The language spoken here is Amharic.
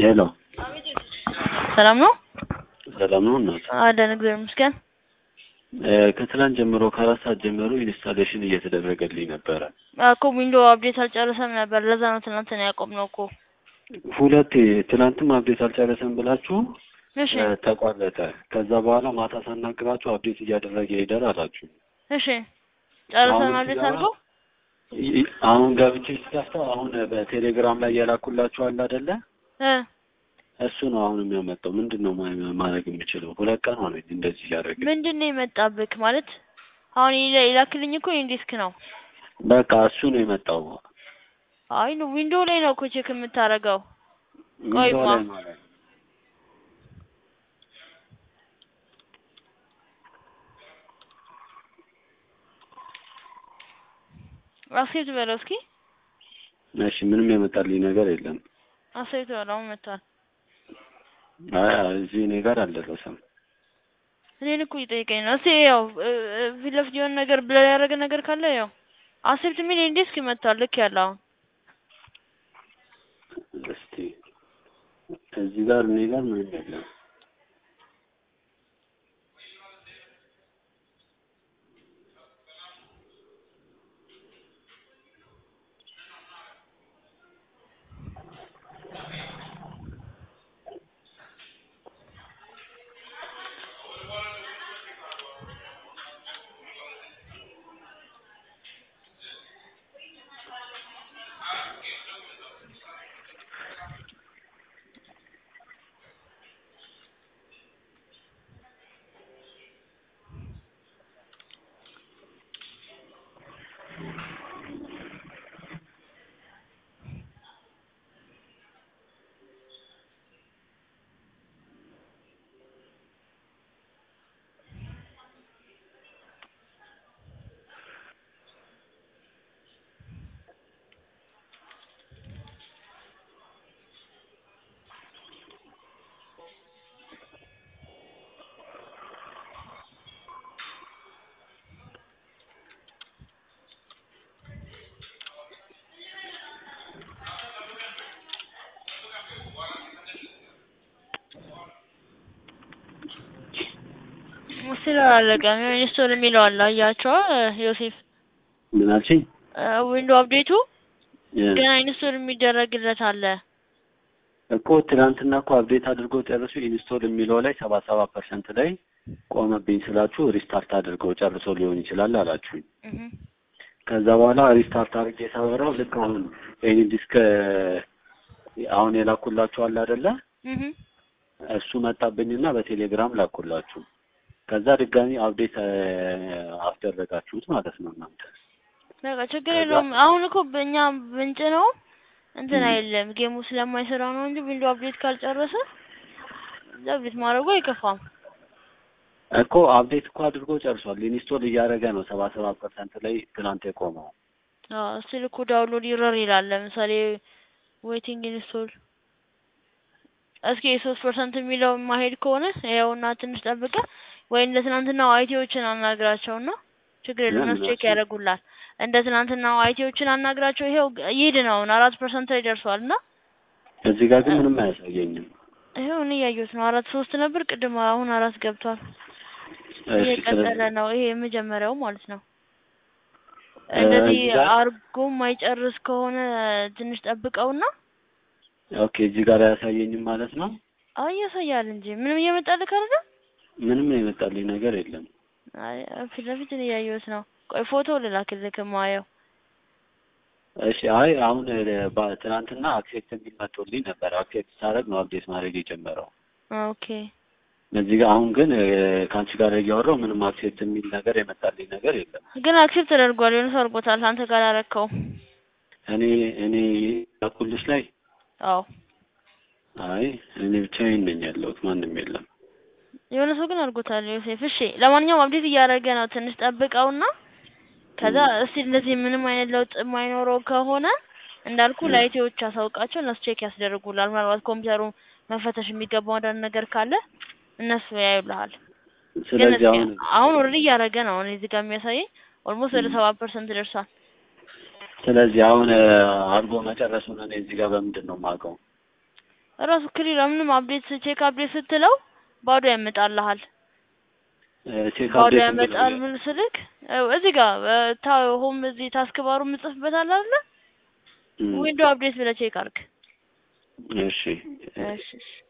ሄሎ ሰላም ነው? ሰላም ነው እናት? አለን እግዚአብሔር ይመስገን። ከትላንት ጀምሮ ከአራት ሰዓት ጀምሮ ኢንስታሌሽን እየተደረገልኝ ነበረ። እኮ ዊንዶ አፕዴት አልጨረሰም ነበር። ለዛ ነው ትናንትና ያቆምነው እኮ። ሁለቴ ትናንትም አፕዴት አልጨረሰም ብላችሁ እሺ እ፣ ተቋረጠ። ከዛ በኋላ ማታ ሳናግራችሁ አፕዴት እያደረገ ይሄዳል አላችሁ። እሺ ጨርሰን አሁን አፕዴት ሲገባ- አድርገው ይ- አሁን ገብቼ ስከፍተው አሁን በቴሌግራም ላይ የላኩላችሁ አለ አይደለ? እ እሱ ነው አሁን የሚያመጣው። ምንድን ነው ማ- ማድረግ የምችለው? ሁለት ቀን ሆነ እንደዚህ እያደረገ ምንድን ነው የመጣብክ ማለት? አሁን ይላ- ይላክልኝ እኮ ኢንዲስክ ነው። በቃ እሱ ነው የመጣው። አይ ነው ዊንዶ ላይ ነው እኮ ቼክ የምታደርገው። ዊንዶው ቆይማ። ላይ ማለት ነው። አክሴፕት በለው እስኪ እሺ ምንም የመጣልኝ ነገር የለም። አክሴፕት በለው አሁን መጥቷል። አይ እዚህ እኔ ጋር አልደረሰም። እኔን እኮ እየጠየቀኝ ነው። እስኪ ያው እ፣ እ፣ ፊት ለፊት የሆነ ነገር ብለህ ያደረገ ነገር ካለ ያው አክሴፕት የሚል ኢንዲስክ መጥቷል። ልክ ያለ አሁን እስቲ እዚህ ጋር እኔ ጋር ምንም የለም። ምስል አላለቀም። የሆነ ኢንስቶል የሚለው አለ አያቸዋ ዮሴፍ ምን አልሽኝ? ዊንዶ አፕዴቱ ገና ኢንስቶል የሚደረግለት አለ። እኮ ትናንትና እኮ አፕዴት አድርገው ጨርሱ ኢንስቶል የሚለው ላይ ሰባ ሰባ ፐርሰንት ላይ ቆመብኝ ስላችሁ ሪስታርት አድርገው ጨርሶ ሊሆን ይችላል አላችሁኝ። እህ ከዛ በኋላ ሪስታርት አድርጌ ሳበራው ልክ አሁን ይሄን ዲስክ አሁን የላኩላችሁ አለ አይደለ? እህ እሱ መጣብኝና በቴሌግራም ላኩላችሁ። ከዛ ድጋሚ አፕዴት አስደረጋችሁት ማለት ነው እናንተ። በቃ ችግር የለውም። አሁን እኮ በእኛ ምንጭ ነው እንትን አይደለም ጌሙ ስለማይሰራ ነው እንጂ ዊንዶ አፕዴት ካልጨረሰ አፕዴት ማድረጉ አይከፋም። እኮ አፕዴት እኮ አድርጎ ጨርሷል። ኢንስቶል እያደረገ ነው ሰባ ሰባ ፐርሰንት ላይ ትናንት የቆመው። አዎ ስል እኮ ዳውንሎድ ይረር ይላል። ለምሳሌ ዌቲንግ ኢንስቶል እስኪ የሶስት ፐርሰንት የሚለው ማሄድ ከሆነ ያውና ትንሽ ጠብቀ ወይ እንደ ትናንትናው አይቲዎችን አናግራቸውና ችግር የለውም እነሱ ቼክ ያደርጉላል። እንደ ትናንትናው አይቲዎችን አናግራቸው ይሄው ይሄድ ነው አሁን አራት ፐርሰንት ላይ ደርሷል እና እዚህ ጋር ግን ምንም አያሳየኝም። ይሄው እኔ እያየሁት ነው። አራት ሶስት ነበር ቅድም፣ አሁን አራት ገብቷል። እሺ እየቀጠለ ስለዚህ ነው። ይሄ የመጀመሪያው ማለት ነው። እ፣ እንደዚህ እዚህ ጋር- አርጎ ማይጨርስ ከሆነ ትንሽ ጠብቀውና ኦኬ እዚህ ጋር አያሳየኝም ማለት ነው። አይ ያሳያል እንጂ ምንም እየመጣልህ አይደለ? ምንም የመጣልኝ ነገር የለም። አይ ፊት ለፊት እኔ እያየሁት ነው። ቆይ ፎቶ ልላክልህ ማየው። እሺ አይ አሁን እ፣ ባ- ትናንትና አክሴፕት የሚል መጥቶልኝ ነበር። አክሴፕት ሳደርግ ነው አፕዴት ማድረግ የጀመረው። ኦኬ እዚህ ጋር አሁን ግን እ፣ ከአንቺ ጋር እያወራሁ ምንም አክሴፕት የሚል ነገር የመጣልኝ ነገር የለም። ግን አክሴፕት ተደርጓል። የሆነ ሰው አድርጎታል። አንተ ጋር አላረከው? እኔ እኔ ያኩልሽ ላይ አዎ አይ እኔ ብቻዬን ነኝ ያለሁት ማንም የለም። የሆነ ሰው ግን አድርጎታል ዮሴፍ። እሺ ለማንኛውም አፕዴት እያደረገ ነው። ትንሽ ጠብቀውና ከዛ እስቲ እንደዚህ ምንም አይነት ለውጥ የማይኖረው ከሆነ እንዳልኩ እ። ለአይቲዎች አሳውቃቸው እነሱ ቼክ ያስደርጉላል። ምናልባት ኮምፒውተሩ መፈተሽ የሚገባው አንዳንድ ነገር ካለ እነሱ ያዩልሃል። ግን ስለዚህ እስኪ አሁን አሁን ኦልሬዲ እያደረገ ነው። እኔ እዚህ ጋር የሚያሳየኝ ኦልሞስት ወደ ሰባ ፐርሰንት ደርሷል። ስለዚህ አሁን እ፣ አድርጎ መጨረሱን እኔ እዚህ ጋር በምንድን ነው የማውቀው? ራሱ ክሊር ምንም አፕዴት ቼክ አፕዴት ስትለው ባዶ ያመጣልሃል። እ፣ ቼክ ባዶ አፕዴት ያመጣል እንግዲህ ምን ስልክ እ፣ እዚህ ጋር እ፣ ታ ሆም እዚህ ታስክ ባሩ የምጽፍበት አለ አይደለ? እም፣ ዊንዶ አፕዴት ብለህ ቼክ አድርግ። እሺ እሺ እሺ